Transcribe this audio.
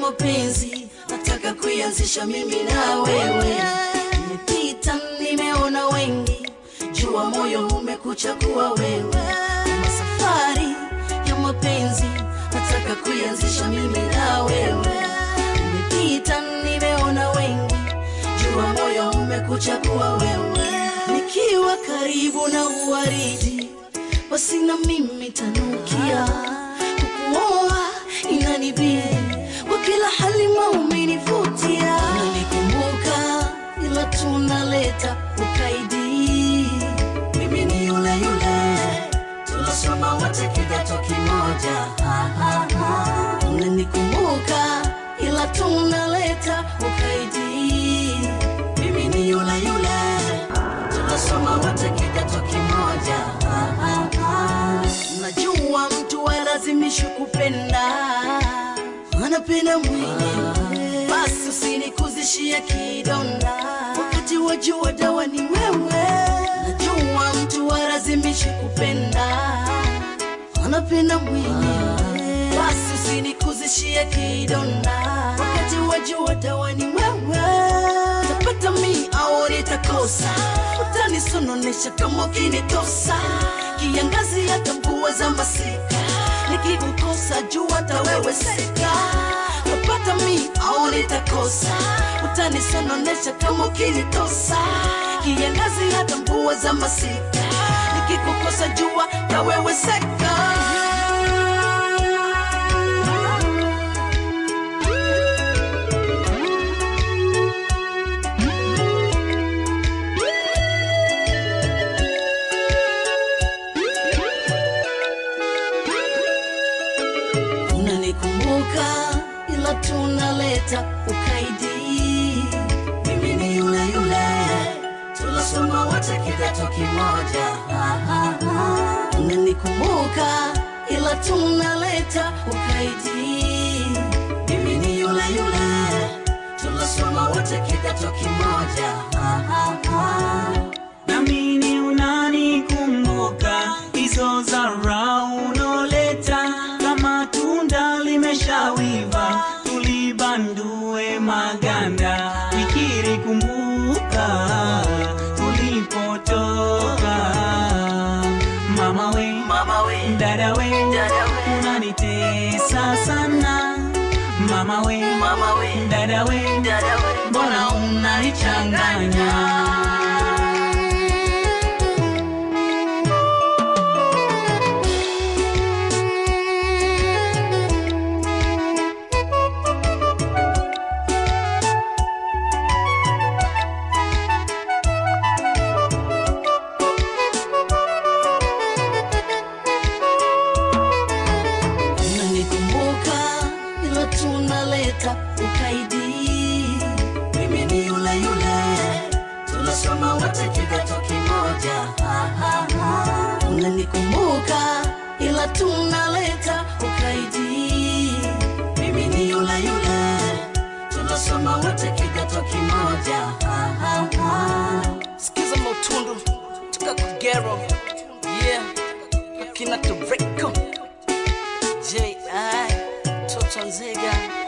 mapenzi nataka kuianzisha mimi na wewe. Nimepita nimeona wengi, jua moyo umekuchagua wewe. Kama safari ya mapenzi nataka kuianzisha mimi na wewe. Nimepita nimeona wengi, jua moyo umekuchagua wewe. Nikiwa karibu na uwaridi, basi na mimi tanukia kukuoa inanibidi kwa kila hali maumenivutia unanikumbuka ila tunaleta ukaidi mimi ni yule yule tulisoma wote kidato kimoja Ha, ha, ha. unanikumbuka ila tunaleta ukaidi mimi ni yule yule tunasoma wote kidato kimoja Ha, ha, ha. najua mtu alazimishi kupenda anapenda mwenyewe basi usinikuzishie kidonda wakati wajua dawa ni wewe najua mtu alazimishi kupenda anapenda mwenyewe basi usinikuzishie kidonda wakati wajua dawa ni wewe tapata mi au nitakosa utanisononesha kama ukinitosa kiangazi hata mvua za masika nikikukosa jua hata wewe seka tapata mi au nitakosa utanisononesha kama ukinitosa kiangazi hata mvua za masika nikikukosa jua hata wewe seka unanikumbuka ila tunaleta ukaidi mimi ni yule yule tulisoma wote kidato kimoja Ha, ha, ha. unanikumbuka ila tunaleta ukaidi mimi ni yule yule tulisoma wote kidato kimoja Ha, ha, ha. namini unanikumbuka hizo zara unoleta kama tunda limeshawiva tulibandue maganda fikiri kumbuka tulipotoka mama we mama we dada we Dada we. unanitesa sana mama we mama we dada we dada we mbona unanichanganya unanikumbuka ila tunaleta ukaidi mimi ni yule yule tunasoma wote kidato kimoja Ha, ha, ha. unanikumbuka ila tunaleta ukaidi mimi ni yule yule tunasoma wote kidato kimoja Ha, ha, ha. sikiza mautundu toka kugero yeah akina toreko J.I. Toto Nzega